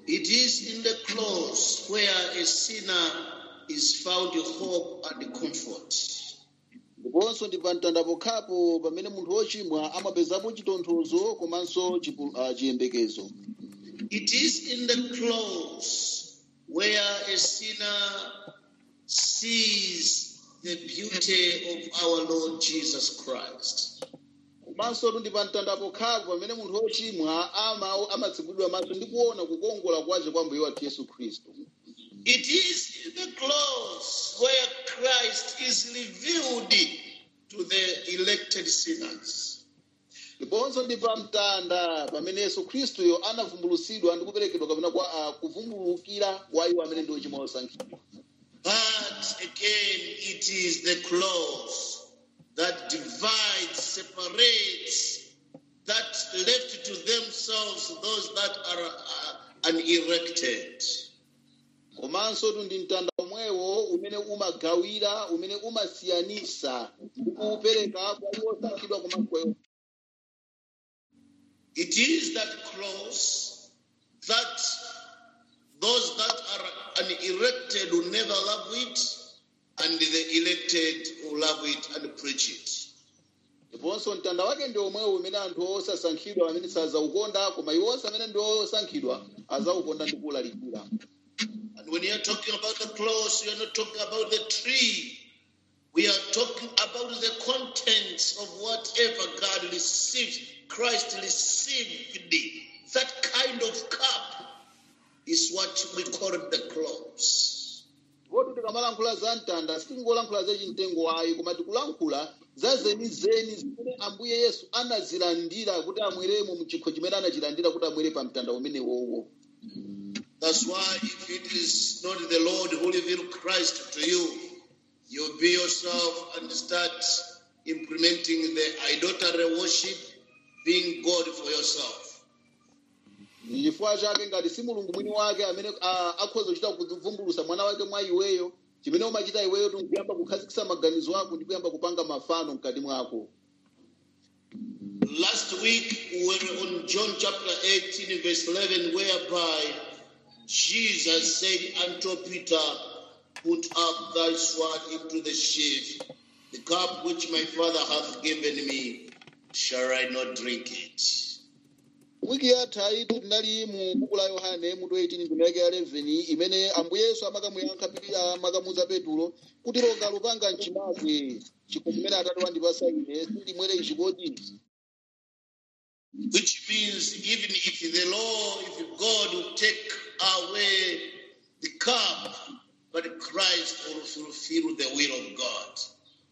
It is in the close where a sinner is found hope and comfort. ndiponso ndi pa mtanda pokhapo pamene munthu wochimwa amapezapo chitonthozo komanso chipu- ah, chiyembekezo It is in the close where a sinner sees the beauty of our Lord Jesus Christ. komanso ndi pa mtanda pokhapo pamene munthu wochimwa ama- amatsegulidwa maso ndi kuona kukongola kwace kwa mbuye wathu yesu khristu It is in the close where Christ is revealed to the elected sinners. ndiponso ndi pa mtanda pamene yesu khristuyo anavumbulutsidwa ndi kuperekedwa kapena kwa ah, kuvumbulukira kwa iwo amene ndi ochimwa osankhidwa But again, it is the close that divides, separates, that left to themselves those that are uh, unerected. komanso tu ndi mtanda omwewo umene umagawira umene umasiyanisa ndi kupereka kwa iwo osankhidwa komanso kwa iwo It is that close that those that are unerected will never love it, and the elected will love it and preach it. ndiponso mtanda wake ndi omwewo umene anthu osasankhidwa amene sazaukonda koma iwonse amene ndi osankhidwa azaukonda ndi kuwulalikira And when you're talking about the close, you're not talking about the tree. We are talking about the contents of whatever God received, Christ received. That kind of cup is what we call the close. ndipo tikamalankhula za mtanda sitingolankhula za chimtengo wayi koma tikulankhula za zenizeni zimene ambuye yesu anazilandira kuti amweremo mchikho chimene anachilandira kuti amwere pa mtanda umenewowo That's why if it is not the Lord who revealed Christ to you, you'll be yourself and start implementing the idolatry worship, being God for yourself. Ndi chifukwa chake ngati si mulungu mwini wake amene ah, akhoza kuchita kuvumbulutsa mwana wake mwa iweyo chimene umachita iweyo nkuyamba kukhazikitsa maganizo ako ndi kuyamba kupanga mafano mkati mwako Last week we were on John chapter 18, verse 11, whereby Jesus said unto Peter, Put up thy sword into the sheath. The cup which my Father hath given me, shall I not drink it? wiki yatha itu tinali mu buku la yohane mutu 18 ndimeke ya 11 imene ambuye yesu amakamuyankha Pili- amakamuza petulo kuti longa lupanga mchimake chikho chimene atate wandipasa ine sindimwere ichi kodi Which means even if the law, if God will take away the cup, but Christ will fulfill the will of God.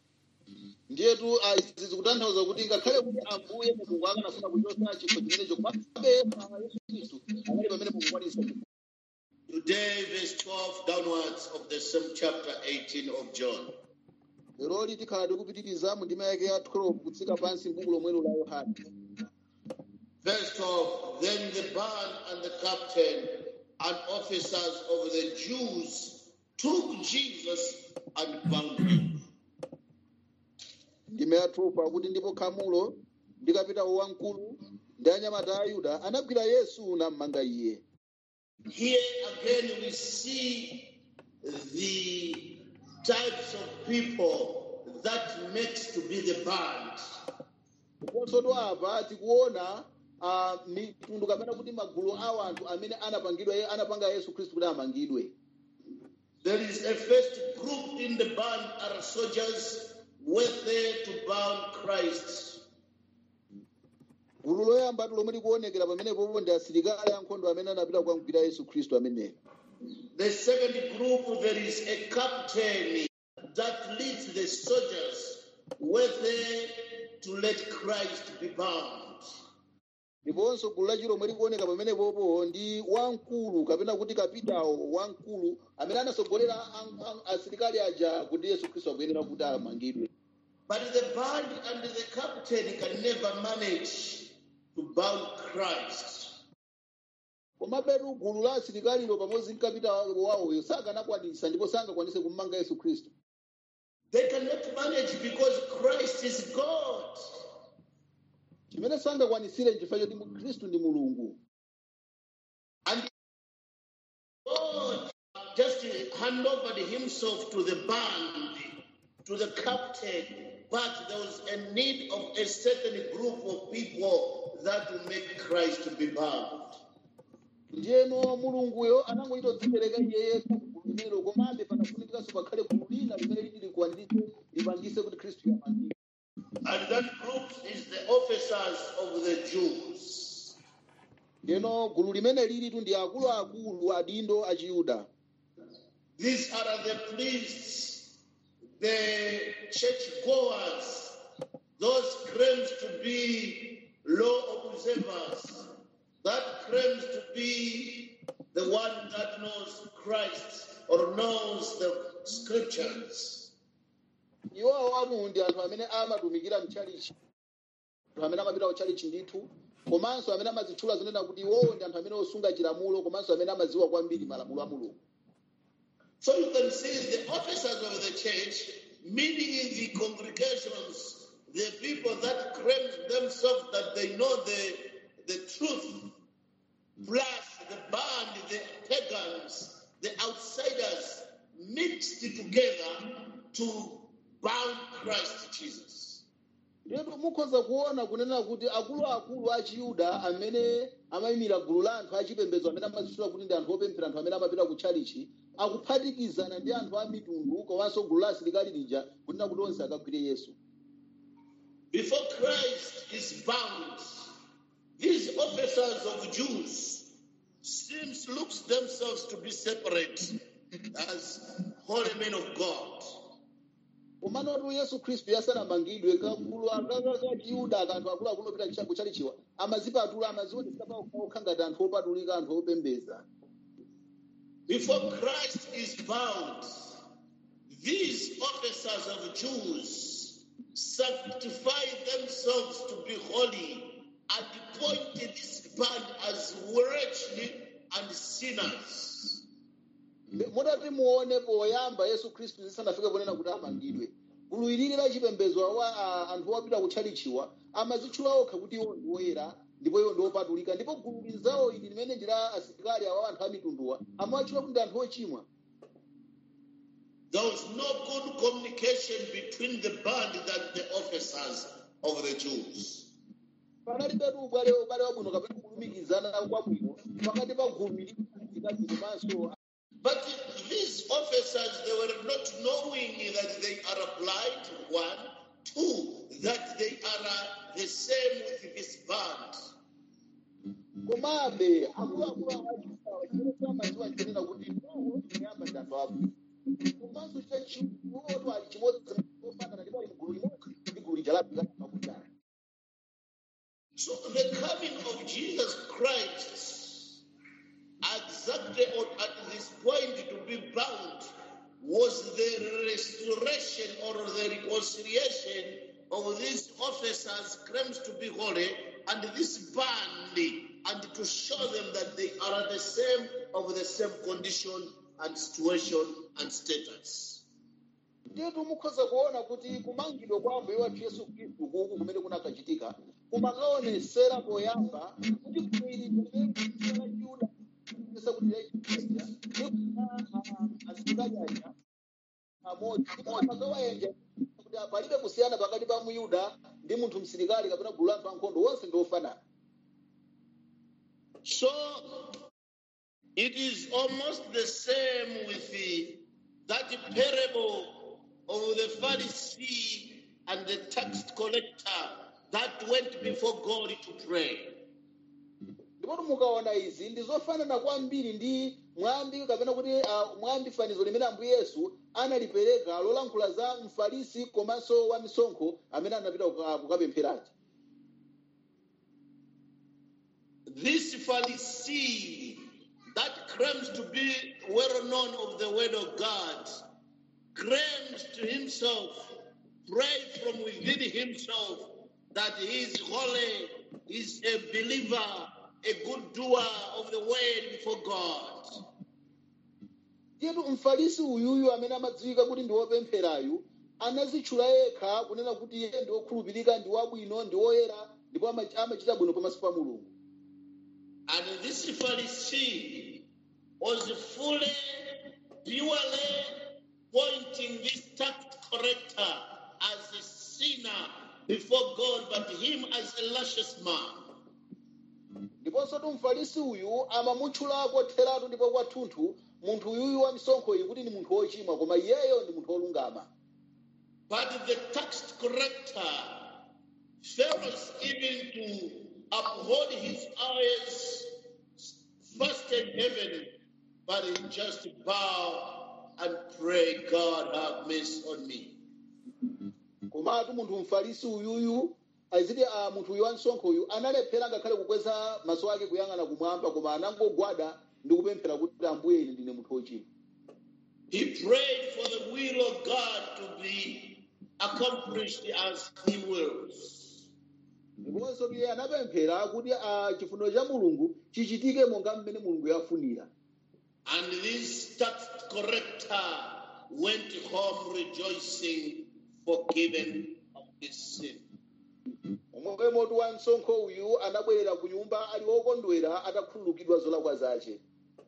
ndiyetu ah, izi zikutanthauza kuti ngakhale kuti ambuye mulungu akanafuna kuchotsa chikho chimenecho komabe yesu khristu anali pamene mukukwanisa Today, verse 12 downwards of the same chapter 18 of John. leroli tikhala tikupitiriza mu ndima yake ya 12 kutsika pansi m'buku lomwelo la yohane Verse 12 Then the band and the captain and officers of the Jews took Jesus and bound him. ndima ya 12 akuti ndipo khamulo ndi kapitawo wamkulu ndi anyamata a yuda anagwira yesu nammanga iye Here again, we see the types of people that makes to be the band. ndiponso apa tikuona ah, mitundu kapena kuti magulu a anthu amene anapangidwa ye- anapanga yesu khristu kuti amangidwe There is a first group in the band are soldiers were there to bound Christ. gulu loyambatu lomwe likuonekera pamenepo ndi asilikali ankhondo amene anapita kukamugwira yesu khristu ameneyo The second group, there is a captain that leads the soldiers were there to let Christ be bound. ndiponso gulu lachiro lomwe likuoneka pamenepopo ndi wamkulu kapena kuti kapitawo wamkulu amene anasogolera an- an- asilikali aja kuti yesu khristu akuyenera kuti amangidwe But the band and the captain can never manage to bound Christ. komabetu gulu la asilikalilo pamodzi ndi kapitawo wawoyo sakanakwanisa ndipo sangakwanise kummanga yesu khristu They cannot manage because Christ is God. chimene sangakwanisire nchifukwa choti mu- khristu ndi mulungu And hand over himself to the band, to the captain, but there was a need of a certain group of people that will make Christ to be bound. ndiyeno mulunguyo anangoita kudzipereka iye yekha kugulu limenelo komabe panafunikiranso pakhale gulu lina limene liti likuwandirise lipangise kuti khristu yamangike And that group is the officers of the Jews. ndiyeno gulu limene lilitu ndi akuluakulu adindo a chiyuda These are the priests, the churchgoers, those claims to be law observers, that claims to be the one that knows Christ or knows the scriptures. iwowo amu ndi anthu amene amatumikira mchalichi anthu amene amapita kuchalichi ndithu komanso amene amazitchula zonena kuti iwowo ndi anthu amene osunga chilamulo komanso amene amadziwa kwambiri malamulo a mulungu So you can see the officers of the church, meaning the congregations, the people that claim themselves that they know the, the truth, plus the band, the pagans, the outsiders, mixed together to bound Christ Jesus. lero mukhoza kuona kunena kuti akuluakulu a chiyuda amene amayimira gulu la anthu achipembedzo amene amazitchula kuti ndi anthu opemphera anthu amene amapita ku tchalichi akuphatikizana ndi anthu a mitundu komanso gulu la asilikali lija kunena kuti onse akagwire yesu Before Christ is bound, these officers of Jews seems looks themselves to be separate as holy men of God. komanotu yesu khristu yasanamangidwe kagulu akaka chiyuda kanthu akuluakulu opita kuchalichiwa amazipatula amazionesa paokha ngati anthu opatulika anthu opembeza Before Christ is bound, these officers of Jews sanctify themselves to be holy and appointed this band as wretched and sinners. mutati muone poyamba yesu khristu zisanafike ponena kuti amangidwe gulu ilili la chipembedzo awa a- anthu opita kutchalichiwa amazitchula okha kuti iwo ndi woyera ndipo iwo ndi opatulika ndipo gulu linzawo ili limene ndi la asilikali awa anthu a mitunduwa amawatchula kuti ndi anthu ochimwa There was no good communication between the band and the officers of the Jews. panalibetu ubale ubale wabwino kapena kulumikizana kwabwino pakati pa gulu ili asilikali komanso But these officers, they were not knowing that they are blind, one. Two, that they are uh, the same with this band. komabe akuluakulu awachisawa chimene samadziwa chinena kuti iwowo ndiyamba ndi anthu abwino komanso chachiwoto ali chimodzi ofanana ndipo ali mgulu limodzi ndi gulu lija labwino pakutana So the coming of Jesus Christ, exactly on, at this point to be bound, was the restoration or the reconciliation of these officers claims to be holy and this band and to show them that they are the same of the same condition and situation and status. ndiyetu mukhoza kuona kuti kumangidwa kwa ambuye wathu yesu khristu kuku kumene kunakachitika kumakaonesera poyamba kuti gulu ili limene la yuda esa kuti laichiia ndi asilikali aja amodzi ndipo amakawayenja kuti palibe kusiyana pakati pa muyuda ndi munthu msilikali kapena gulu la anthu ankhondo wonse ndi ofanana So it is almost the same with the, that parable of the Pharisee and the tax collector that went before God to pray. ndipo mukaona izi ndi zofanana kwambiri ndi mwambi kapena kuti uh, mwambi fanizo limene ambuye yesu analipereka lolankhula za mfarisi komanso wa misonkho amene anapita kuka- kukapempherachi This Pharisee that claims to be well known of the word of God claims to himself, pray from within himself that he is holy, is a believer, a good doer of the word before God. ndiyetu mfarisi uyuyu amene amadziwika kuti ndi wopempherayu anazitchula yekha kunena kuti iye ndi wokhulupirika ndi wabwino ndi woyera ndipo ama- amachita bwino pamaso pa mulungu And this Pharisee was fully purely pointing this tax collector as a sinner before God, but him as a luscious man. ndiponso tu mfarisi uyu amamutchulako theratu ndipo kwathunthu munthu uyuyu wa misonkho iyi kuti ndi munthu wochimwa koma iyeyo ndi munthu wolungama But the tax collector fails even to uphold his eyes first in heaven, but he just bow and pray, God have mercy on me. komatu munthu mfarisi uyuyu aziti a munthu uyu wa msonkho uyu analephera ngakhale kukweza maso ake kuyang'ana kumwamba koma anangogwada ndi kupemphera kuti ambuye ine ndine munthu wochimwa He prayed for the will of God to be accomplished as he wills. ndiponso iye anapemphera kuti a chifuniro cha mulungu chichitike monga mmene mulungu yafunira And this tax collector went home rejoicing, forgiven of his sin. omwe motu wa msonkho uyu anabwerera ku nyumba ali wokondwera atakhululukidwa zolakwa zace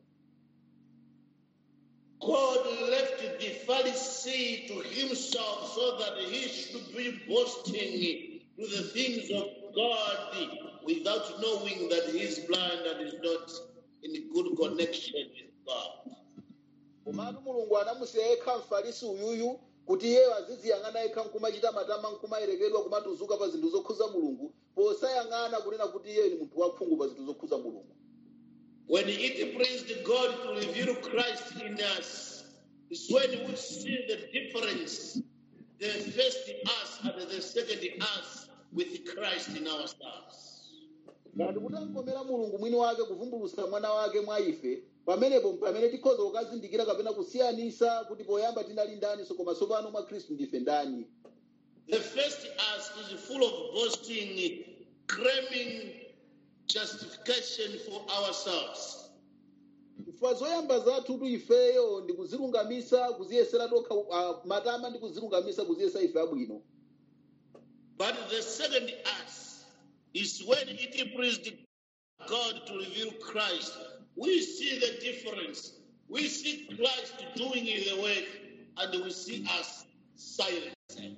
God left the Pharisee to himself so that he should be boasting to the things of God without knowing that he is blind and is not in good connection with God. komatu mulungu anamusiya yekha mfarisi uyuyu kuti iyeyo aziziyang'ana yekha nkumachita matama nkumayerekedwa kumatuzuka pa zinthu zokhuza mulungu posayang'ana kunena kuti iyeyo ni munthu wakhungu pa zinthu zokhuza mulungu When it pleased God to reveal Christ in us, is when we see the difference, the first us and the second us with Christ in ourselves. ngati kutankomera mulungu mwini wake kuvumbulusa mwana wake mwa ife pamenepo pamene tikhoza kukazindikira kapena kusiyanisa kuti poyamba tinali ndani so koma tsopano mwa khristu ndife ndani The first us is full of boasting, claiming justification for ourselves. chifukwa zoyamba zathutu ifeyo ndi kuzilungamisa kuziyesera tokha uh, matama ndi kuzilungamisa kuziyesa ife abwino But the second us is when it pleased God to reveal Christ. We see the difference. We see Christ doing the work, and we see us silent.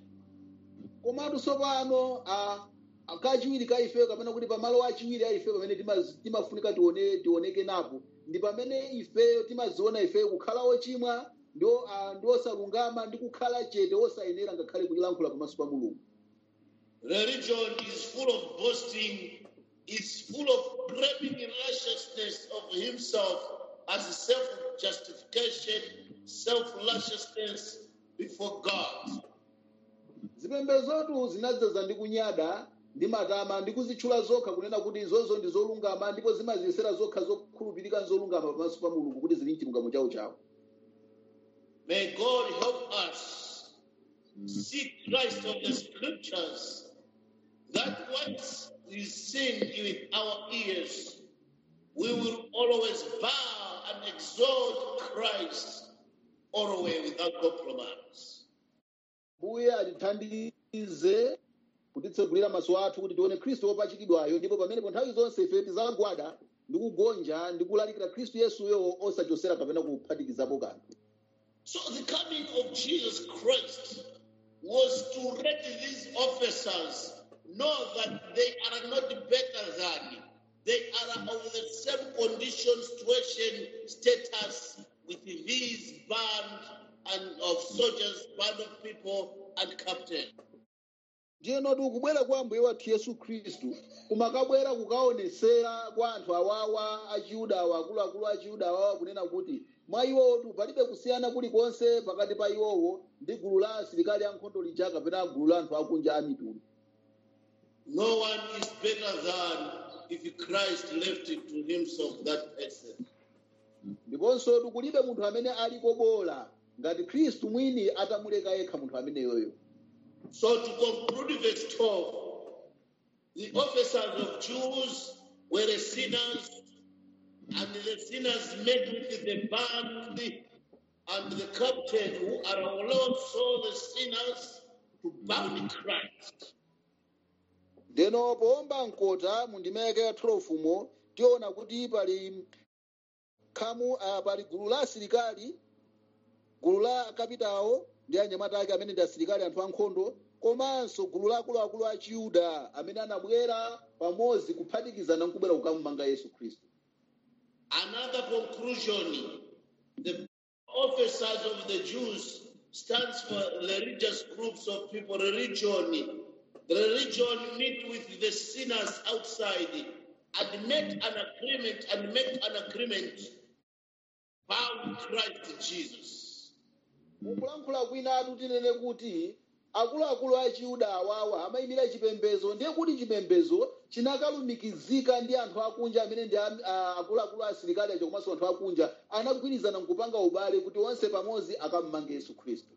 komatu tsopano a a- kachiwiri ka ifeyo kapena kuti pamalo achiwiri a ifeyo pamene timaz- timafunika tione tioneke napo ndi pamene ifeyo timaziona ifeyo kukhala ochimwa ndi o- a- ndi osalungama ndi kukhala chete osayenera ngakhale kulankhula pamaso pa mulungu Religion is full of boasting, it's full of claiming righteousness of himself as self justification, self righteousness before God. zipembezotu zinadzaza ndi kunyada ndi matama ndi kuzitchula zokha kunena kuti izozo ndi zolungama ndipo zimaziyesera zokha zokhulupirika nzolungama pamaso pa mulungu kuti zili mchilungamo chawo chawo May God help us see Christ of the scriptures that once is seen with our ears, we will always bow and exalt Christ always without compromise. mbuye atithandize kutitsegulira maso athu kuti tione khristu wopachikidwayo ndipo pamenepo nthawi zonse ife tizagwada ndi kugonja ndi kulalikira khristu yesuyo osachosera kapena kuphatikizapo kanthu So the coming of Jesus Christ was to let these officers know that they are not better than, they are of the same condition, situation, status with these band and of soldiers, band of people, and captain. ndiyeno tikubwera kwa mbuye wathu yesu khristu kumakabwera kukaonesera kwa anthu awawa achiyuda awa akuluakulu achiyuda awawa kunena kuti mwa iwowo palibe kusiyana kulikonse pakati pa iwowo ndi gulu la asilikali ankhondo lija kapena gulu la anthu akunja a mitundu No one is better than if Christ left it to himself that person. ndiponso kulibe munthu amene ali kobola ngati khristu mwini atamuleka yekha munthu ameneyoyo So to conclude verse 12, the officers of Jews were the sinners, and the sinners met with the band and the captain, who are also the sinners, to bound Christ. ndeno powomba mkota mu ndima yake ya 12 mo tiona kuti pali khamu uh, pali gulu la asilikali gulu la akapitawo ndi anyamata ake amene ndi asilikali anthu ankhondo komanso gulu la akuluakulu a chiyuda amene anabwera pamodzi kuphatikizana nkubwera kukamumanga yesu khristu Another conclusion the officers of the Jews stands for religious groups of people, religion. The religion meet with the sinners outside and make an agreement and make an agreement bound Christ Jesus. mukulankhula kwinatu tinene kuti akuluakulu a chiyuda awawa amayimira chipembedzo ndiye kuti chipembedzo chinakalumikizika ndi anthu akunja amene ndi am- a- akuluakulu a asilikali acho komanso anthu akunja anagwirizana nkupanga ubale kuti onse pamodzi akammange yesu khristu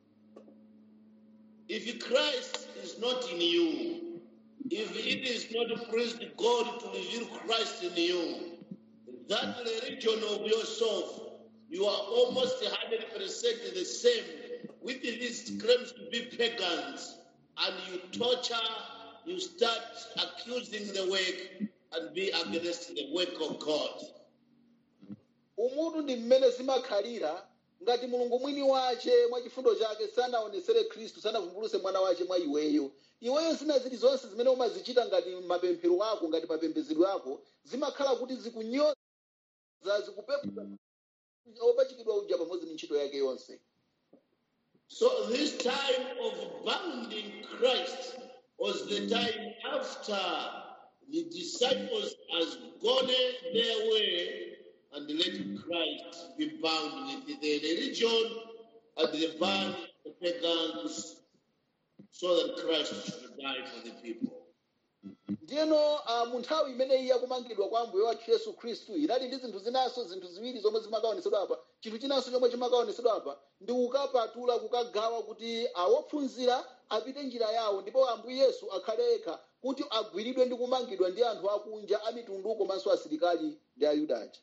If Christ is not in you, if it is not pleased God to reveal Christ in you, that religion of yourself, you are almost 100% the same with these claims to be pagans, and you torture, you start accusing the work and be against the work of God. umutu ndi mmene zimakhalira ngati mulungu mwini wace mwa chifundo chake sanaonesere khristu sanavumbuluse mwana wace mwa iweyo iweyo zina zili zonse zimene umazichita ngati mapemphero ako ngati mapembedzedwe ako zimakhala kuti zikunyoza zikupepuza opachikidwa uja pamodzi ndi ntchito yake yonse So this time of bounding Christ was the time after the disciples has gone their way and let Christ be bound with the religion and the band the pagans so that Christ should die for the people. ndiyeno uh, mu nthawi imeneyi yakumangidwa kwa ambuye wathu yesu khristu inali ndi zinthu zinanso zinthu ziwiri zomwe zimakaonesedwa apa chinthu chinanso chomwe chimakaonesedwa apa ndi kukapatula kukagawa kuti awophunzira apite njira yawo ndipo ambuye yesu akhale yekha kuti agwiridwe ndi kumangidwa ndi anthu akunja a mitundu komanso asilikali ndi ayuda aja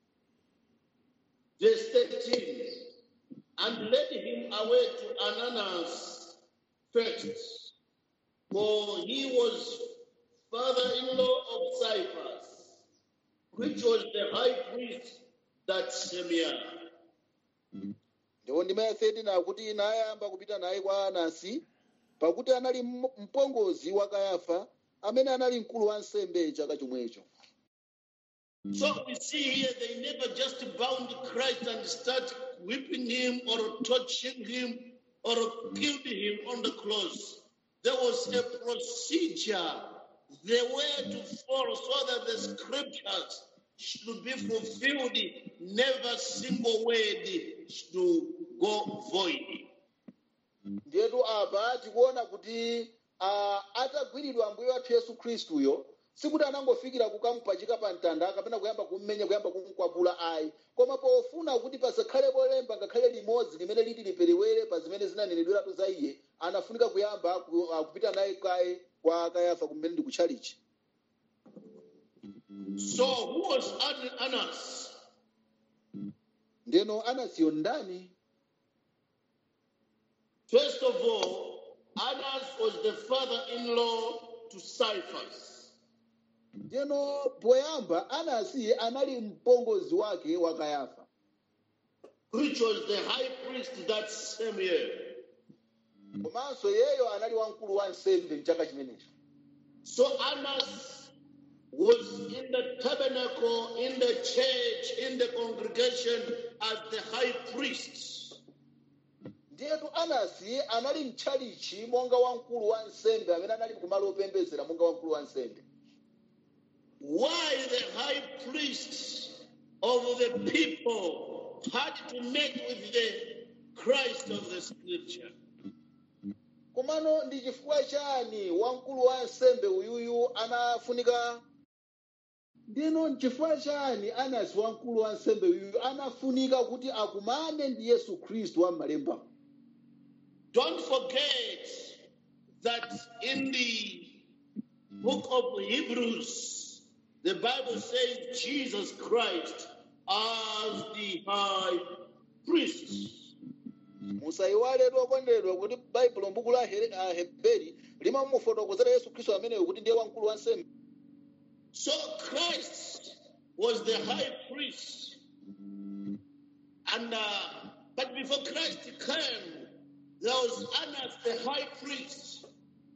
Verse 13, and led him away to Ananas first, for he was father-in-law of Caiaphas, which was the high priest that same year. ndipo ndima ya 13 akuti inayamba kupita naye kwa anasi pakuti anali m- mpongozi wa kayafa amene anali mkulu wa nsembe chaka chomwecho So we see here they never just bound Christ and start whipping him or touching him or killed him on the cross. There was a procedure, the way to follow so that the scriptures should be fulfilled. Never single word should go void. ndiyetu apa tikuona kuti uh, atagwiridwa ambuye wathu yesu khristuyo sikuti anangofikira kukamupachika pa mtanda kapena kuyamba kummenya kuyamba kumkwapula ayi koma pofuna kuti pasakhalepo lemba ngakhale limodzi limene liti liperewere pa zimene zinanenedweratu za iye anafunika kuyamba ku, uh, kupita naye kaye kwa kayafa kumene ndi kutchalichi So who was An- Annas? ndeno anasiyo ndani First of all, Annas was the father-in-law to Caiaphas. ndeno poyamba anasi anali mpongozi wake wa kayafa which was the high priest that same year. komanso yeyo anali wamkulu wa nsembe mchaka chimenecho So Annas was in the tabernacle, in the church, in the congregation as the high priest. ndiyetu anasi anali mtchalichi monga wamkulu wa nsembe amene anali kumalo opembedzera monga wamkulu wa nsembe Why the high priest of the people had to meet with the Christ of the scripture? komano ndi chifukwa chani wamkulu wa nsembe uyuyu anafunika ndino nchifukwa chani anasi wamkulu wa nsembe uyuyu anafunika kuti akumane ndi yesu khristu wa m'malemba Don't forget that in the book of Hebrews, the Bible says Jesus Christ as the high priest. musayiwaletu okondedwa kuti baibulo mbuku la Here- ah, heberi limamufotokozera yesu khristu ameneyo kuti ndiye wamkulu wa nsembe So Christ was the high priest. And uh, But before Christ came, there was Annas the high priest.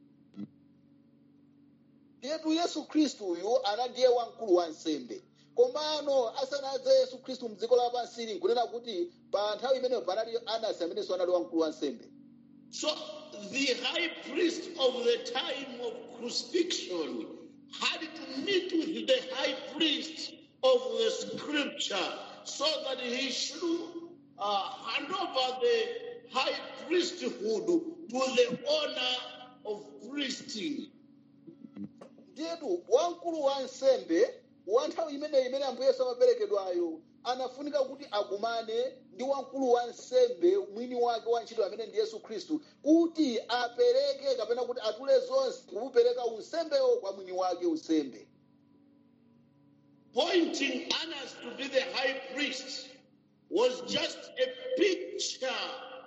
ndiyetu yesu khristu uyu ana ndiye wamkulu wa nsembe komano asanadze yesu khristu mdziko lapansili nkunena kuti pa nthawi imeneyo panali anasi amenenso anali wamkulu wa nsembe So the high priest of the time of crucifixion had to meet with the high priest of the scripture so that he should uh, hand over the high priesthood to the honor of priesting. ndiyetu wamkulu wa nsembe wa nthawi imeneyi imene ambuye yesu amaperekedwayo anafunika kuti akumane ndi wamkulu wa nsembe mwini wake wa ntchito amene ndi yesu khristu kuti apereke kapena kuti atule zonse kumupereka unsembewo kwa mwini wake unsembe Pointing Annas to be the high priest was just a picture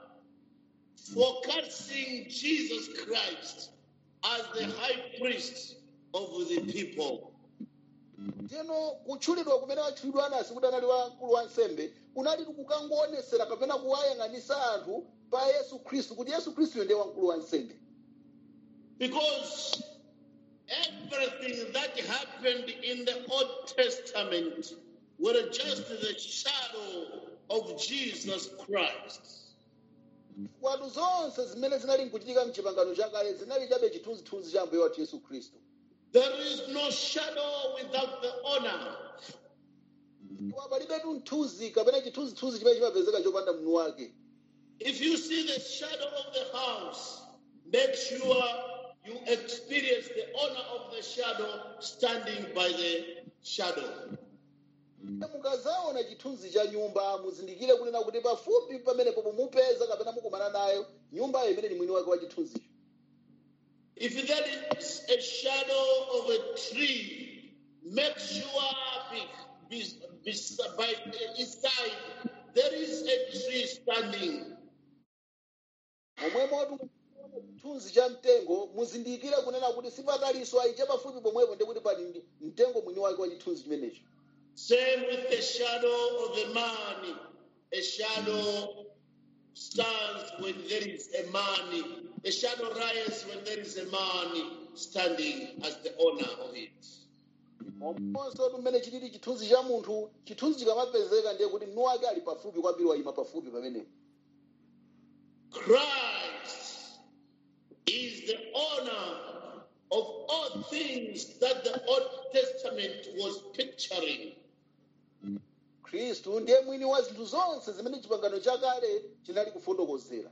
forecasting Jesus Christ as the high priest of the people. teno kutchulidwa kumene watchulidwa anasi kuti anali wamkulu wa nsembe kunali kukangoonetsera kapena kuwayang'anisa anthu pa yesu khristu kuti yesu khristuyo ndiye wamkulu wa nsembe Because everything that happened in the Old Testament were just the shadow of Jesus Christ. kwatu zonse zimene zinali nkuchitika mchipangano chakale zinali chabe chithunzithunzi cha ambuye wathu yesu khristu There is no shadow without the honor. Koma palibetu mthunzi kapena chithunzithunzi chimene chimapezeka chopanda mwini wake If you see the shadow of the house, make sure you experience the honor of the shadow standing by the shadow. mukazaona chithunzi cha nyumba muzindikire kunena kuti pafupi pamenepo mumupeza kapena mukumana nayo nyumbayo imene ni mwini wake wa chithunzicho If there is a shadow of a tree, make sure be, be, be, by its side there is a tree standing. momwemotu chithunzi cha mtengo muzindikire kunena kuti sipatalinso ayicha pafupi pomwepo ndi kuti pali ndi mtengo mwini wake wa chithunzi chimenecho Same with the shadow of a man. A shadow stands when there is a man. A shadow rises when there is a man standing as the owner of it. monso mmene chilili chithunzi cha munthu chithunzi chikamapezeka ndiye kuti mwini wake ali pafupi kwambiri wayima pafupi pamenepo Christ is the owner of all things that the Old Testament was picturing. khristu ndiye mwini wa zinthu zonse zimene chipangano chakale chinali kufotokozera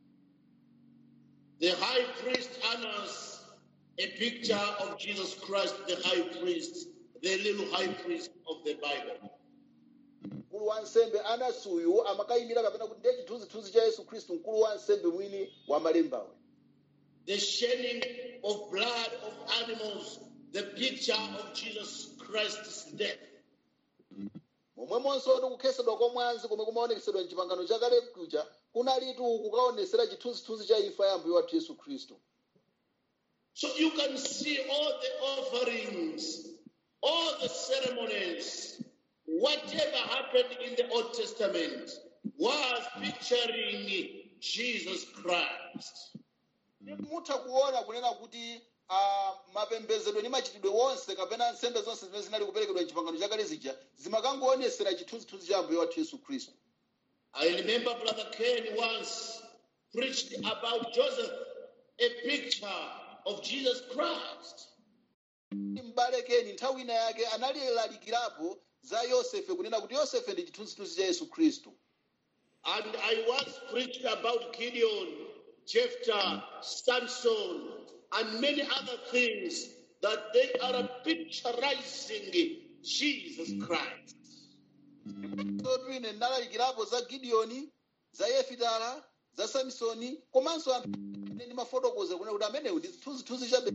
The high priest honors a picture of Jesus Christ, the high priest, the little high priest of the Bible. mkulu wa nsembe anasuyu amakayimira kapena kuti ndiye chithunzithunzi cha yesu khristu mkulu wa nsembe mwini wa malembawe The shedding of blood of animals, the picture of Jesus Christ's death. momwemonso kuti kukhesedwa kwa mwazi komwe kumaonekesedwa mchipangano chakale kuja kunalitu kukaonesera chithunzithunzi cha imfa ya ambuye wathu yesu khristu So you can see all the offerings, all the ceremonies, whatever happened in the Old Testament was picturing Jesus Christ. mutha kuona kunena kuti ah, mapembedzedwe ndi machitidwe wonse kapena nsembe zonse zimene zinali kuperekedwa mchipangano chakale zija zimakangoonetsera chithunzithunzi cha ambuye wathu yesu khristu I remember Brother Ken once preached about Joseph, a picture of Jesus Christ. m'bale keni nthawi ina yake analilalikirapo za yosefe kunena kuti yosefe ndi chithunzithunzi cha yesu khristu And I once preached about Gideon, Jephthah, Samson, and many other things that they are picturizing Jesus Christ. sotu ine ndalalikirapo za gideoni za yefitala za samsoni komanso anthu amene ndimafotokoza kunena kuti amenewo ndi chithunzithunzi cha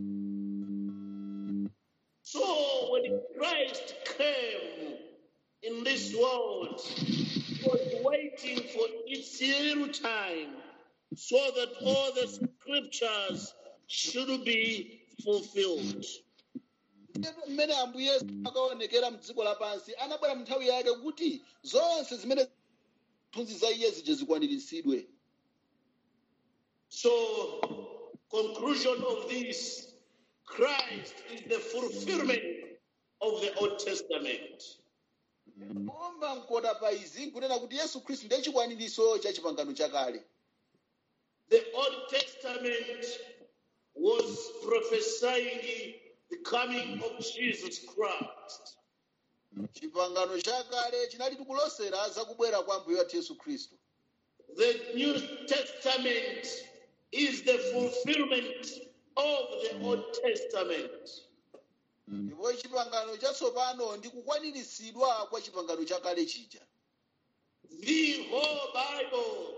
So when Christ came in this world, he was waiting for its little time so that all the scriptures should be fulfilled. Ndipo mmene ambuye yesu akaonekera mdziko lapansi anabwera mu nthawi yake kuti zonse zimene mthunzi za iye zija zikwaniritsidwe So, conclusion of this Christ is the fulfillment of the Old Testament. omba mkoda pa izi nkunena kuti yesu khristu ndiye chikwaniritso cha chipangano chakale The Old Testament was prophesying the coming of Jesus Christ. chipangano chakale chinali tikulosera za kubwera kwa mbuye wathu yesu khristu The New Testament is the fulfillment of the Old Testament. ndipo chipangano chatsopano ndi kukwaniritsidwa kwa chipangano chakale chija The whole Bible,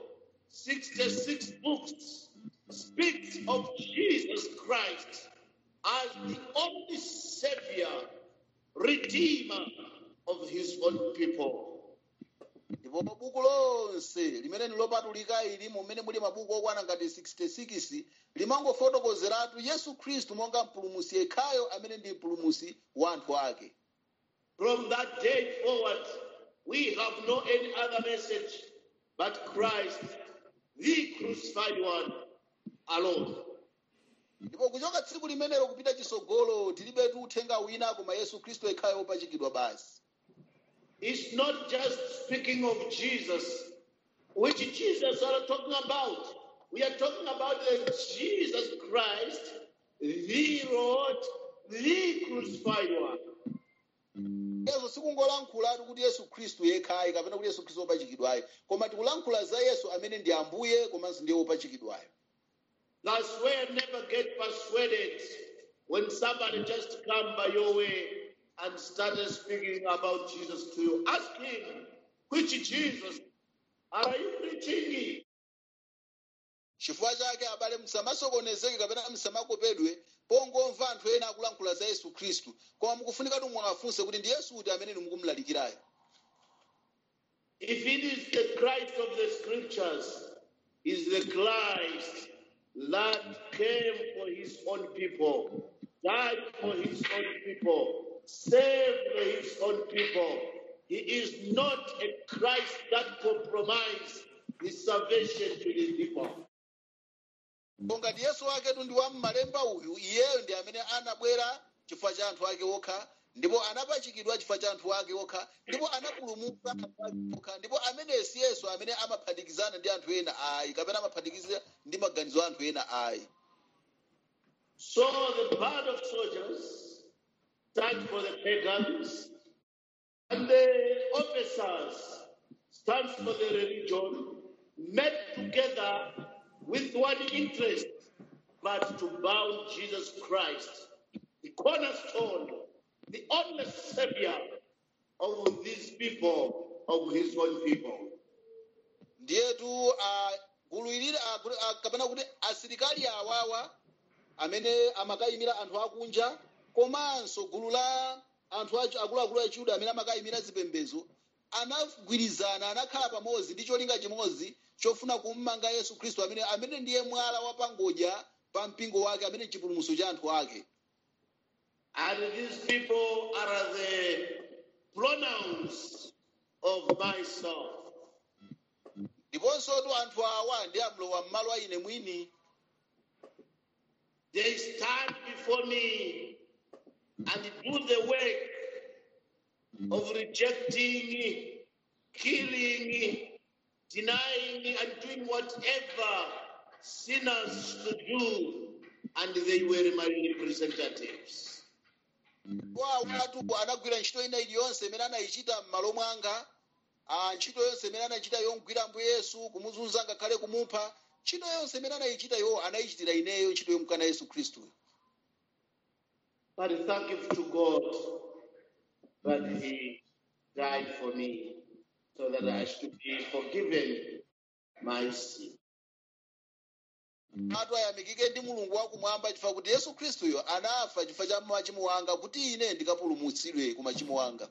66 books, speaks of Jesus Christ as the only Savior, Redeemer of His own people. ndipo buku lonse limene lilopatulika ili mumene muli mabuku okwana ngati 66 limangofotokozeratu yesu khristu monga mpulumusi yekhayo amene ndi mpulumusi wa anthu ake From that day forward, we have no any other message but Christ, the crucified one, alone. ndipo kuchoka tsiku limenelo kupita chisogolo tilibetu uthenga wina koma yesu khristu yekhayo wopachikidwa basi It's not just speaking of Jesus, which Jesus are talking about. We are talking about the Jesus Christ, the Lord, the crucified one. yesu sikungolankhulatu kuti yesu khristu yekhayi kapena kuti yesu khristu wopachikidwayo koma tikulankhula za yesu amene ndi ambuye komanso ndiye wopachikidwayo That's why never get persuaded when somebody just come by your way and started speaking about Jesus to you. Ask him, which Jesus are you preaching? chifukwa chake abale musamasokonezeke kapena musamakopedwe pongomva anthu ena akulankhula za yesu khristu koma mukufunika tu mwafunse kuti ndi yesu uti amene mukumulalikirayo If it is the Christ of the scriptures, is the Christ that came for his own people, died for his own people, saved his own people. He is not a Christ that compromised his salvation to his people. konga ndi yesu waketu ndi wammalemba uyu iyeyo ndi amene anabwera chifukwa cha anthu ake okha ndipo anapachikidwa chifukwa cha anthu ake okha ndipo anapulumutsa anthu ake okha ndipo ameneyo si yesu amene amaphatikizana ndi anthu ena ayi kapena amaphatikiza ndi maganizo a anthu ena ayi So the band of soldiers stand for the pagans, and the officers stand for the religion, met together with one interest, but to bound Jesus Christ, the cornerstone, the only savior of these people, of his own people. ndiyetu ah, gulu ilili ah, gulu- ah, kapena kuti asilikali awawa amene amakayimira anthu akunja komanso gulu la anthu achu- akuluakulu achiyuda amene amakayimira zipembedzo anagwirizana anakhala pamodzi ndi cholinga chimodzi chofuna kummanga yesu khristu amene amene ndiye mwala wapangodya pa mpingo wake amene ndi chipulumutso cha anthu ake And these people are the pronouns of myself. ndiponso tu anthu awa ndi amlowa m'malo a ine mwini They stand before me and do the work of rejecting, killing, denying, and doing whatever sinners should do. And they were my representatives. wa watu anagwira ntchito ina iliyonse imene anayichita m'malo mwanga ah, ntchito yonse imene anachita yomgwira ambuye yesu kumuzunza ngakhale kumupha ntchito yonse imene anayichita yo anayichitira ineyo ntchito yomkana yesu khristu But thank you to God that He died for me so that I should be forgiven my sin. atu ayamikike ndi mulungu wakumwamba chifukwa kuti yesu khristuyo anafa chifukwa cha machimo anga kuti ine ndikapulumutsidwe ku machimo anga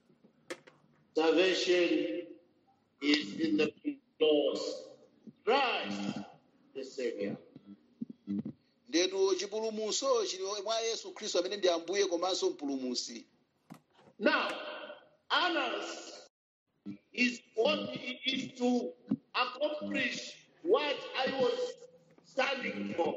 Salvation is in the cross. Christ, the Savior. ndetu chipulumutso chili mwa yesu khristu amene ndi ambuye komanso mpulumutsi Now, Annas is what is to accomplish what I was standing for.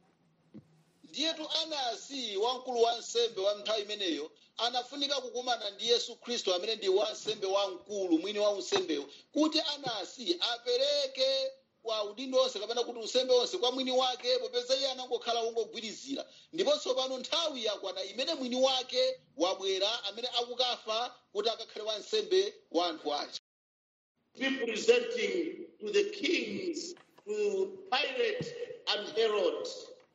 ndiyetu anasi wamkulu wa nsembe wa nthawi imeneyo anafunika kukumana ndi yesu khristu amene ndi wansembe wamkulu mwini wa unsembewo kuti anasi apereke kwa udindo onse kapena kuti unsembe onse kwa mwini wake popeza iye anangokhala wongogwirizira ndiponso pano nthawi yakwana imene mwini wake wabwera amene akukafa kuti akakhale wansembe wa anthu aja representing to the kings, to Pilate and Herod.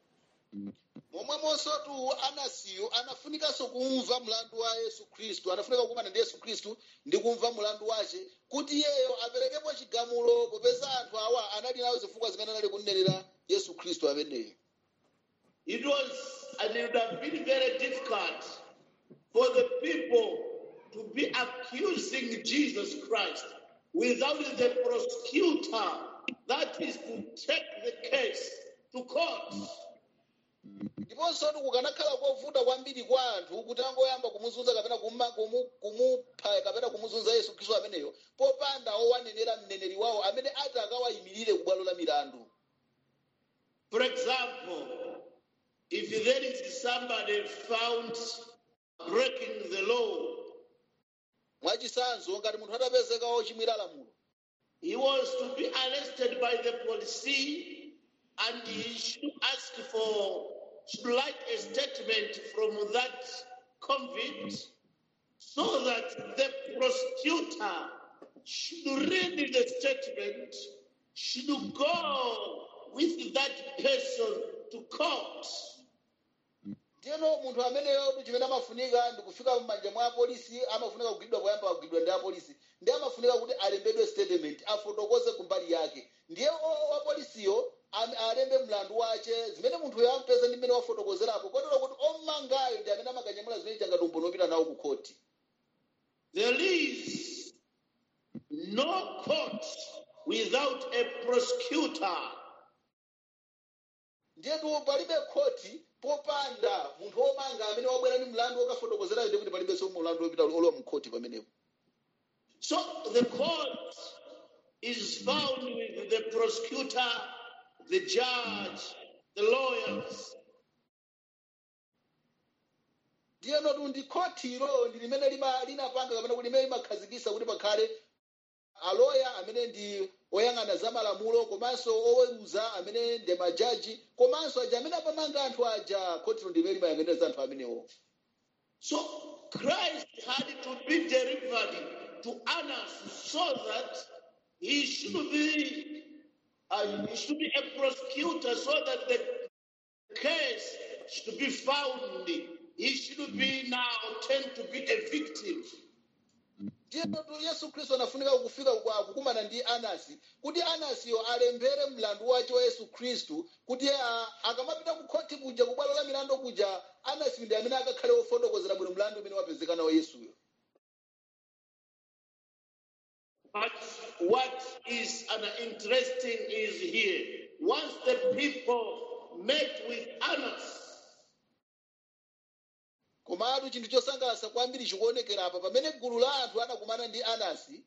momwemonso tu anasiyo anafunikanso kumva mlandu wa yesu khristu anafunika kukumana ndi yesu khristu ndi kumva mlandu wace kuti iyeyo aperekepo chigamulo popeza anthu awa anali nawo zifukwa zimene anali kunenera yesu khristu ameneyo It was, and it would have been very difficult for the people to be accusing Jesus Christ without the prosecutor that is to take the case to court. ndiponso tu kukanakhala kovuta kwambiri kwa anthu kuti angoyamba kumuzunza kapena kumma- kumu- kumupha kapena kumuzunza yesu khristu ameneyo popanda owanenera mneneri wawo amene ati akawayimirire ku bwalo la milandu For example, if there is somebody found breaking the law, mwachisanzo ngati munthu atapezeka ochimwira lamulo he was to be arrested by the police and he should ask for, should write a statement from that convict so that the prosecutor should read the statement, should go with that person to court. ndiyeno munthu ameneyo chimene amafunika ndi kufika m'manja mwa apolisi amafunika kugwidwa poyamba kugwidwa ndi apolisi ndi amafunika kuti alembedwe statement afotokoze kumbali yake ndiye o- apolisiyo am- alembe mlandu wace zimene munthuyo ampeza ndi mmene wafotokozerapo kotero kuti omangayo ndi amene amakanyamula zimene changati umboni wopita nawo ku khoti There is no court without a prosecutor. ndiyetu palibe khoti popanda munthu womanga amene wabwera ndi mlandu wokafotokozerayo ndi kuti palibenso mlandu wopita olowa mu khoti pamenepo So the court is found with the prosecutor, the judge, the lawyers. ndiyeno tu ndi khotiro ndi limene lima- linapanga kapena kuti limene limakhazikisa kuti pakhale aloya amene ndi oyang'ana za malamulo komanso oweruza amene ndi majaji komanso aja amene apamanga anthu aja khotiro ndi limene limayang'anira za anthu amenewo So Christ had to be delivered to Annas so that he should be uh, he should be a prosecutor so that the case should be found. He should be now turned to be a victim. ndiyeno tu yesu khristu anafunika kufika kwa kukumana ndi anasi kuti anasiyo alembere mlandu wace wa yesu khristu kuti ah, akamapita ku khoti kuja ku bwalo la milandu kuja anasi ndi amene akakhale wofotokozera bwino mlandu umene wapezeka nawo yesuyo But what is an interesting is here. Once the people met with Annas, komatu chinthu chosangalatsa kwambiri chikuonekera apa pamene gulu la anthu anakumana ndi anasi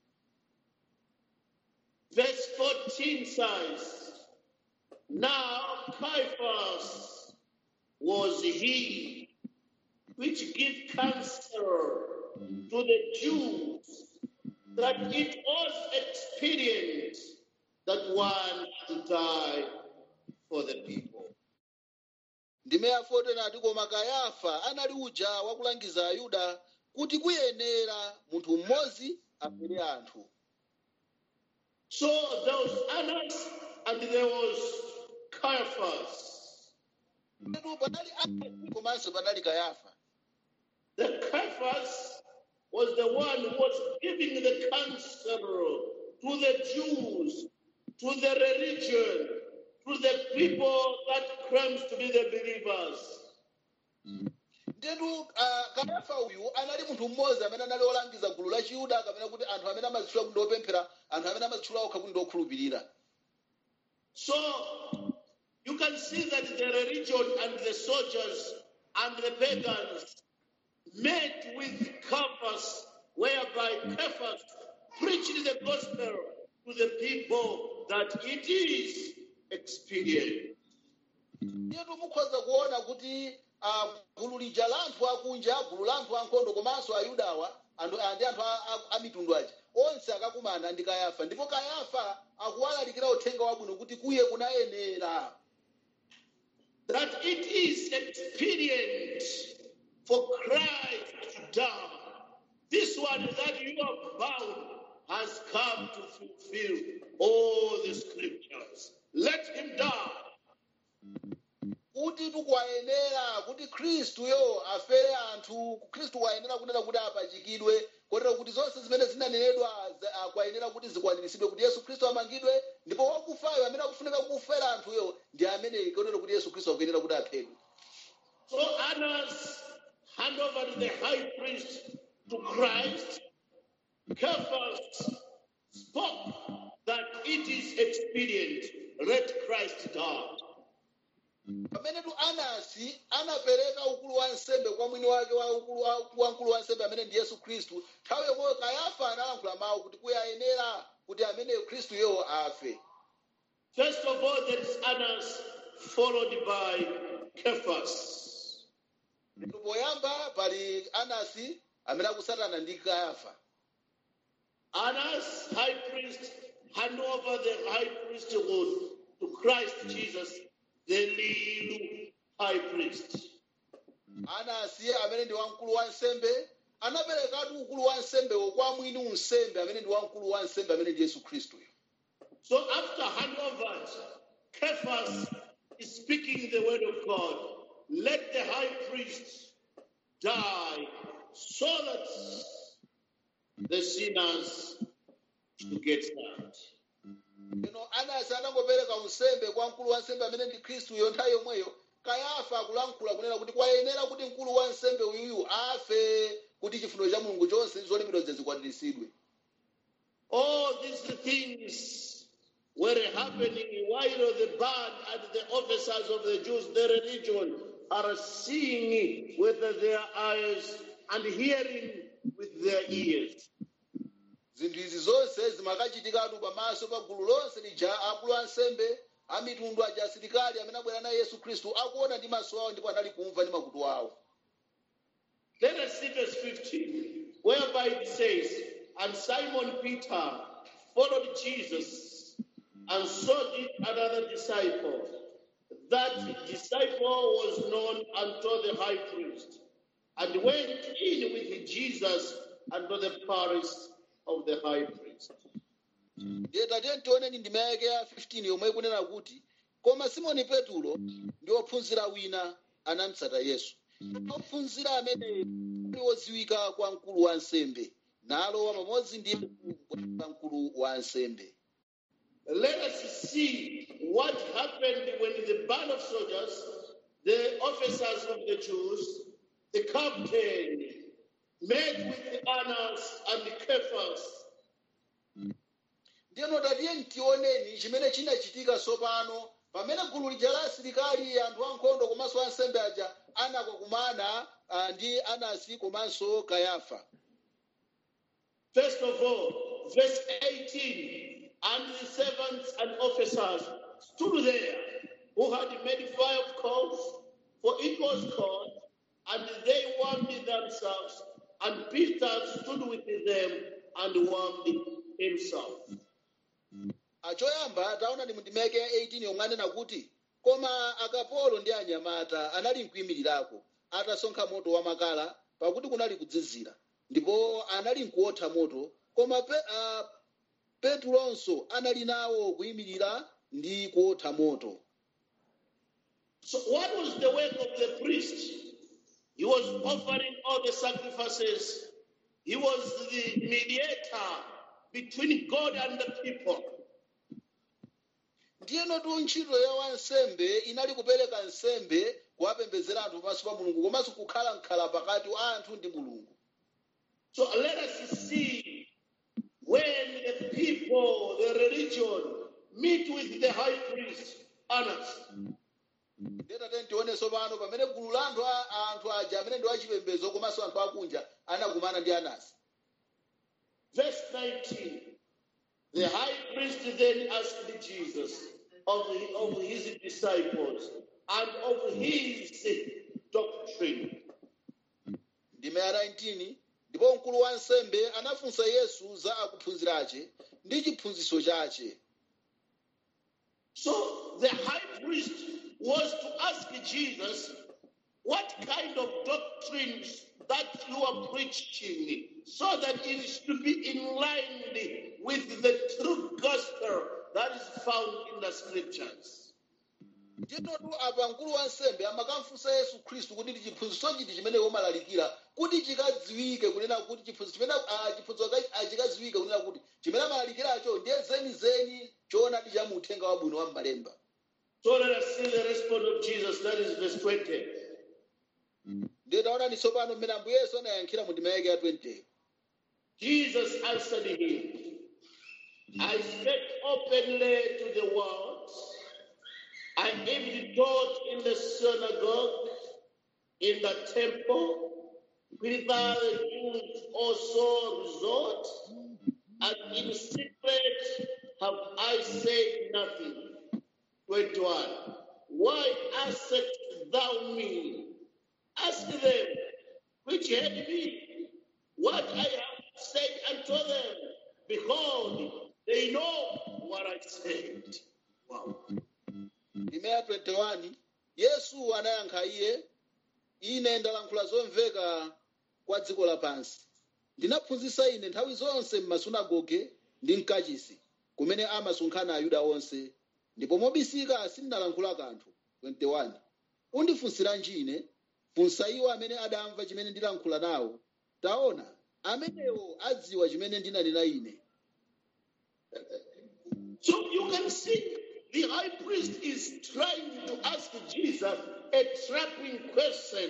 verse 14 says, Now Caiaphas was he which gave counsel to the Jews that it was expedient that one should die for the people. ndime yafoto nati koma kayafa anali uja wakulangiza ayuda kuti kuyenera munthu mmodzi afere anthu So there was Annas and there was Caiaphas. Petu panali anasi komanso panali kayafa The Caiaphas was the one who was giving the counsel to the Jews, to the religion, to the people that claims to be the believers. ndetu ah, kayafa uyu anali munthu mmodzi amene anali olangiza gulu la chiyuda kapena kuti anthu amene amazitchula kuti opemphera anthu amene amazitchula okha kuti ndiokhulupirira So you can see that the religion and the soldiers and the pagans met with Caiaphas, whereby Caiaphas preaching the gospel to the people that it is expedient. ndiye mukhoza kuona kuti ah, gulu lija la anthu akunja gulu la anthu ankhondo komanso ayudawa anthu- ah, ndi anthu a- a- a mitundu aja onse akakumana ndi kayafa ndipo kayafa akuwalalikira uthenga wabwino kuti kuye kunayenera That it is expedient for Christ to die. This one that you have bound has come to fulfill all the scriptures. Let him die. kuti tikuwayenera kuti khristuyo afere anthu khristu wayenera kunena kuti apachikidwe kotero kuti zonse zimene zinanenedwa za- ah, kwayenera kuti zikwaniritsidwe kuti yesu khristu amangidwe ndipo wakufayo amene akufunika kufera anthuyo ndi amene kotero kuti yesu khristu akuyenera kuti aphedwe So Annas hand over to the high priest to Christ. Caiaphas spoke that it is expedient. Let Christ die. pamenetu anasi anapereka ukulu wa nsembe kwa mwini wake wa ukulu wa- wa mkulu wa nsembe amene ndi yesu khristu nthawi yomweyo kayafa analankhula mawu kuti kuyayenera kuti ameneyo khristuyo afe First of all, there is Annas, followed by Caiaphas. poyamba pali anasi amene akusatana ndi kayafa Annas, high priest, hand over the high priesthood to Christ Jesus, the little high priest. anasi amene ndi wamkulu wa nsembe anaperekatu ukulu wa nsembewo kwa mwini unsembe amene ndi wamkulu wa nsembe amene ndi yesu khristuyo So after handover, Caiaphas is speaking the word of God. Let the high priest die so that the sinners should get saved. ino anasi anangopereka unsembe kwa mkulu wa nsembe amene ndi khristuyo nthawi yomweyo kayafa akulankhula kunena kuti kwayenera kuti mkulu wa nsembe uyuyu afe kuti chifuniro cha mulungu chonse ndi zolipidwa zikwaniritsidwe All these things were happening while the band and the officers of the Jews, the religion, are seeing with their eyes and hearing with their ears. zinthu izi zonse zimakachitikatu pamaso pa gulu lonse lija akulu a nsembe a mitundu aja asilikali amene abwera naye yesu khristu akuona ndi maso awo ndipo anali kumva ndi makutu awo Let us see verse 15, whereby it says, And Simon Peter followed Jesus, and so did another disciple. That disciple was known unto the high priest, and went in with Jesus unto the palace of the high priest. ndiye tatiye tioneni ndima yake ya 15 yomwe ikunena kuti koma simoni petulo ndi ophunzira wina anamutsata yesu ophunzira amene ali wodziwika kwa mkulu wa nsembe nalowa pamodzi ndi kwa mkulu wa nsembe Let us see what happened when the band of soldiers, the officers of the Jews, the captain, met with Annas and Caiaphas. ndiyeno tatiye ntioneni chimene chinachitika tsopano pamene gulu lija la asilikali anthu ankhondo komanso ansembe aja anakakumana ah, ndi anasi komanso kayafa First of all, verse 18, and the servants and officers stood there who had made fire of coals, for it was cold, and they warmed themselves, and Peter stood with them and warmed himself. achoyamba taona ndi mundimeke 18 yomwe anena kuti koma akapolo ndi anyamata anali mkuyimirirako atasonkha moto wamakala pakuti kunali kudzizira ndipo anali mkuotha moto koma pe, uh, petulonso anali nawo kuyimirira ndi kuotha moto So, what was the work of the priest? He was offering all the sacrifices. He was the mediator between God and the people. ndiyeno tu ntchito ya wansembe inali kupereka nsembe kuwapembedzera anthu pamaso pa mulungu komanso kukhala mkhala pakati wa anthu ndi mulungu So, let us see when the people, the religion, meet with the high priest, Annas. ndiyeta tionenso pano pamene gulu la anthu a- anthu aja amene ndi wachipembedzo komanso anthu akunja anakumana ndi anasi Verse 19. The high priest then asked Jesus of, the, of his disciples and of his doctrine. ndime ya 19 ndipo mkulu wa nsembe anafunsa yesu za akuphunzira ache ndi chiphunzitso chache So the high priest was to ask Jesus, what kind of doctrines that you are preaching, so that it should be in line with the true gospel that is found in the scriptures. ndinotu apa mkulu wa nsembe amakamfunsa yesu khristu kuti ndi chiphunzitso chiti chimene umalalikira kuti chikadziwike kunena kuti chiphunzitso chimene ah, chiphunzitso ka- ah, chikadziwike kunena kuti chimene amalalikiracho ndiye zenizeni choonadi cha uthenga wabwino wa m'malemba So let us see the response of Jesus. That is verse 20. ndiye taonani tsopano mmene ambuye yesu anayankhira mu ndima yake ya 20 Jesus answered him, I spake openly to the world. I even taught in the synagogue, in the temple, whither the Jews also resort, and in secret have I said nothing. 21. Why askest thou me? Ask them which heard me what I have said unto them. Behold, they know what I said. Wow. ndime ya 21 yesu anayankha iye ine ndalankhula zomveka kwa dziko lapansi ndinaphunzitsa ine nthawi zonse m'masunagoge ndi mkachisi kumene amasonkhana ayuda onse ndipo mobisika sindinalankhula kanthu 21 undifunsiranji ine funsa iwo amene adamva chimene ndilankhula nawo taona amenewo adziwa chimene ndinanena ine So you can see the high priest is trying to ask Jesus a trapping question.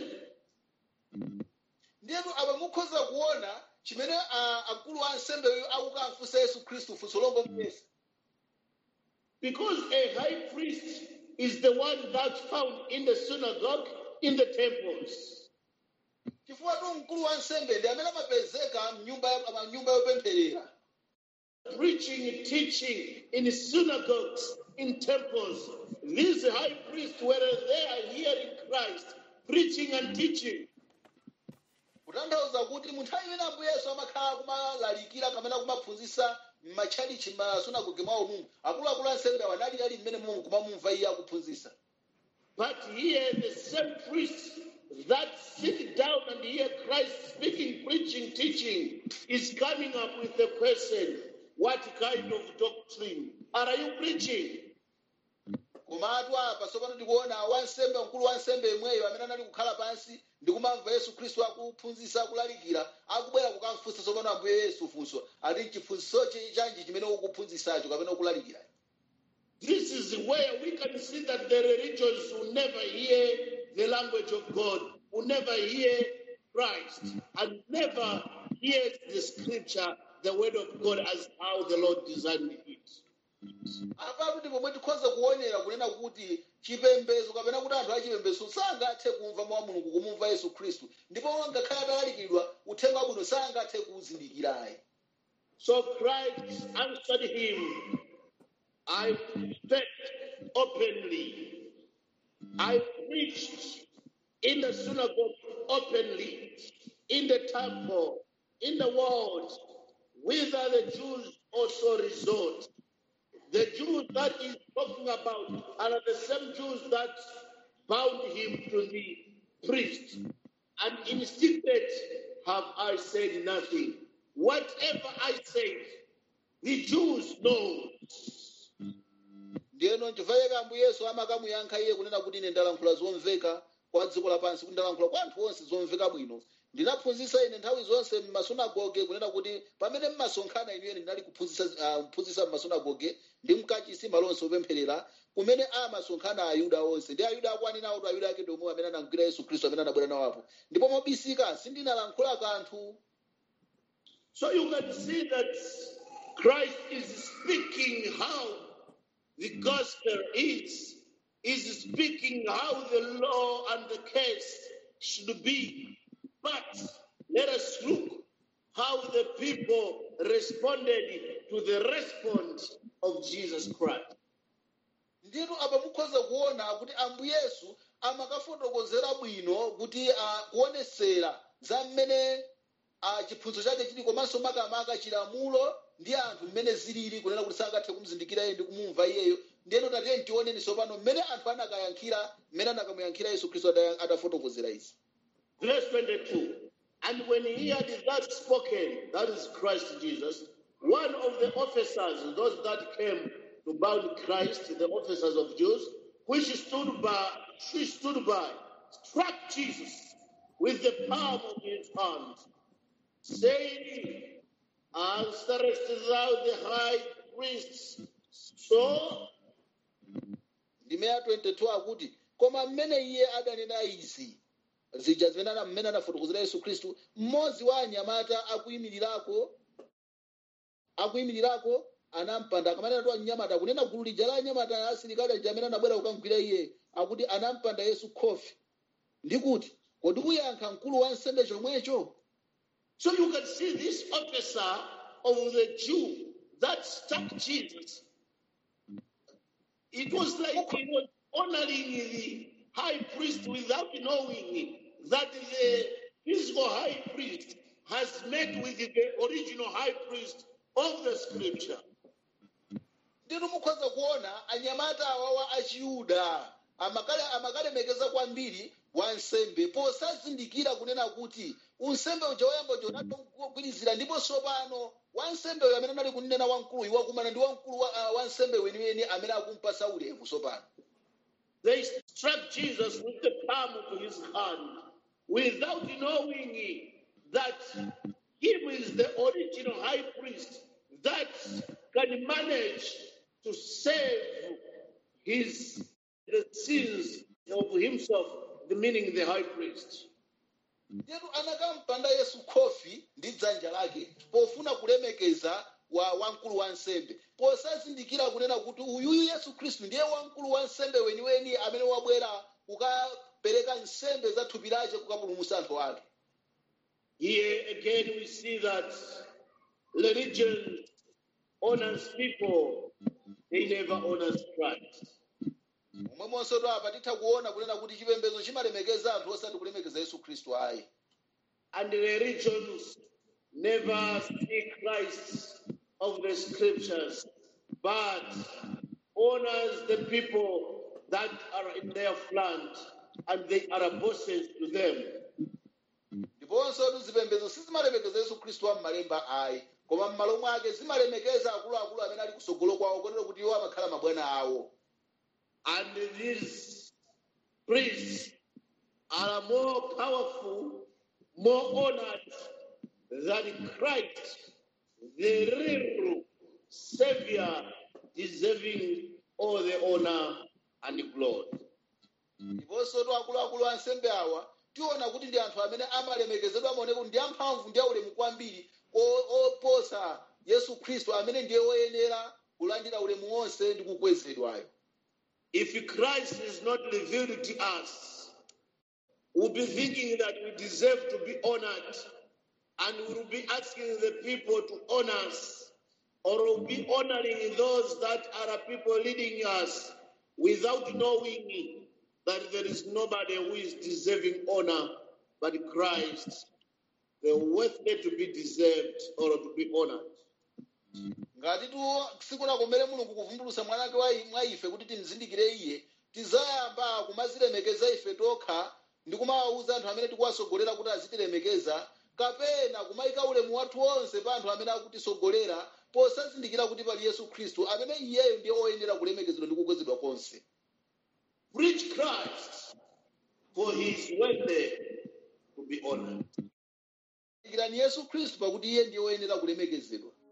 ndiyenu apa mukhoza kuona chimene ah, akulu a ansembeyo akukamfunsa yesu khristu funso lomwe muyesa Because a high priest is the one that's found in the synagogue, in the temples. chifukwa tu mkulu wa nsembe ndi amene amapezeka mnyumba ya- mnyumba yopempherera preaching, teaching in synagogues, in temples. These high priests were there hearing Christ, preaching and teaching. kutanthauza kuti munthu amene ambuye yesu amakhala kumalalikira kapena kumaphunzitsa m'matchalichi m'masunagoge mwawo mumu akuluakulu ansembe awanali ali mmene mumu kumamumva iye akuphunzitsa But here, the same priests that sit down and hear Christ speaking, preaching, teaching, is coming up with the question What kind of doctrine are you preaching? komatu apa tsopano tikuona wansembe mkulu wa nsembe yemweyo amene anali kukhala pansi ndi kumamva yesu khristu akuphunzitsa akulalikira akubwera kukamfunsa tsopano ambuye yesu funso ati chiphunzitso chanji chimene ukuphunzitsacho kapena ukulalikira This is where we can see that the religions will never hear the language of God, will never hear Christ, and never hear the scripture, the word of God, as how the Lord designed it. apapo ndi pomwe tikhoza kuonera kunena kuti chipembedzo kapena kuti anthu achipembedzo sangathe kumva mawu a mulungu kumumva yesu khristu ndipo ngakhale atalalikidwa uthenga wabwino sangathe kuwuzindikirayi So Christ answered him, I spake openly. I preached in the synagogue openly, in the temple, in the world, whither the Jews also resort. The Jews that he's talking about are the same Jews that bound him to the priest. And in secret have I said nothing. Whatever I said, the Jews know. ndiyeno nchifukwa ambuye yesu amakamuyankha iye kunena kuti ine ndalankhula zomveka kwa dziko lapansi kuti ndalankhula kwa anthu onse zomveka bwino ndinaphunzitsa ine nthawi zonse m'masunagoge kunena kuti pamene mmasonkhana inuyo ndinali kuphunzitsa uh, kuphunzitsa m'masunagoge ndi mkachisi malonse opempherera kumene amasonkhana ayuda onse ndi ayuda akwanena kuti ayuda ake ndi omwe amene anamgwira yesu khristu amene anabwera nawo apo ndipo mobisika sindinalankhula kanthu So you can see that Christ is speaking how the gospel is, is speaking how the law and the case should be. But let us look how the people responded to the response of Jesus Christ. nditu apa mukhoza kuona kuti ambuye yesu amakafotokozera bwino kuti ah, kuonesera za mmene ah, chiphunzitso chake chili komanso makamaka chilamulo ndi anthu mmene zilili kunena kuti sangathe kumuzindikira iye ndi kumumva iyeyo ndiyeno tatiye tioneni tsopano mmene anthu anakayankhira mmene anakamuyankhira yesu khristu ada- adafotokozera izi Verse 22. And when he had that spoken, that is Christ Jesus, one of the officers, those that came to bound Christ, the officers of Jews, which stood by, she stood by, struck Jesus with the palm of his hand, saying, Answerest thou the high priest? So ndime ya 22 akuti koma mmene iye adanena izi zija zimene ana- mmene anafotokozera yesu khristu mmodzi wa anyamata akuyimirirako akuyimirirako anampanda akamanena tu anyamata kunena gulu lija la anyamata asilikali aja amene anabwera kukamgwira iye akuti anampanda yesu khofi ndi kuti kodi uyankha mkulu wa nsembe chomwecho So you can see this officer of the Jew that struck Jesus. It was like he was honoring the high priest without knowing that the physical high priest has met with the original high priest of the scripture. ndinu mukhoza kuona anyamata awawa achiyuda amakale amakalemekeza kwambiri wansembe posazindikira kunena kuti unsembe uja woyamba uja unatogwirizira ndipo tsopano wansembe uyo amene anali kunena wamkulu iwakumana ndi wamkulu wa, uh, wansembe weniweni amene akumpasa ulemu tsopano They struck Jesus with the palm of his hand without knowing that him is the original high priest that can manage to save his the sins of himself, the meaning the high priest. ndiyetu anakampanda yesu khofi ndi dzanja lake pofuna kulemekeza wa wamkulu wa nsembe posazindikira kunena kuti uyuyu yesu khristu ndiye wamkulu wa nsembe weniweni amene wabwera kukapereka nsembe za thupi lake kukapulumutsa anthu ake Here again we see that religion honors people, they never honors Christ. momwemonso to apa titha kuona kunena kuti chipembedzo chimalemekeza anthu osati kulemekeza yesu khristu ayi And the religions never see Christ of the scriptures, but honors the people that are in their front and they are bosses to them. ndiponso tu zipembedzo sizimalemekeza yesu khristu wa m'malemba ayi koma m'malo mwake zimalemekeza akuluakulu amene ali kusogolo kwawo kotero kuti iwo amakhala mabwana awo And these priests are more powerful, more honored than Christ, the real Savior, deserving all the honor and glory. ndiponso tu akuluakulu ansembe awa tiona kuti ndi anthu amene amalemekezedwa amaoneka kuti ndi amphamvu ndi aulemu kwambiri o- oposa yesu khristu amene ndiye woyenera kulandira ulemu wonse ndi kukwezedwayo If Christ is not revealed to us, we'll be thinking that we deserve to be honored, and we'll be asking the people to honor us, or we'll be honoring those that are people leading us without knowing that there is nobody who is deserving honor but Christ, the worthy to be deserved or to be honored. ngati tu tsiku lakomere mulungu kuvumbulutsa mwana wake wa i- mwa ife kuti timzindikire iye tizayamba kumazilemekeza ife tokha ndi kumawawuza anthu amene tikuwasogolera kuti azitilemekeza kapena kumayika ulemu wathu wonse pa anthu amene akutisogolera posazindikira kuti pali yesu khristu amene iyeyo ndiye oyenera kulemekezedwa ndi kukwezedwa konse Preach Christ, for he is worthy to be honored. ikirani yesu khristu pakuti iye ndiye oyenera kulemekezedwa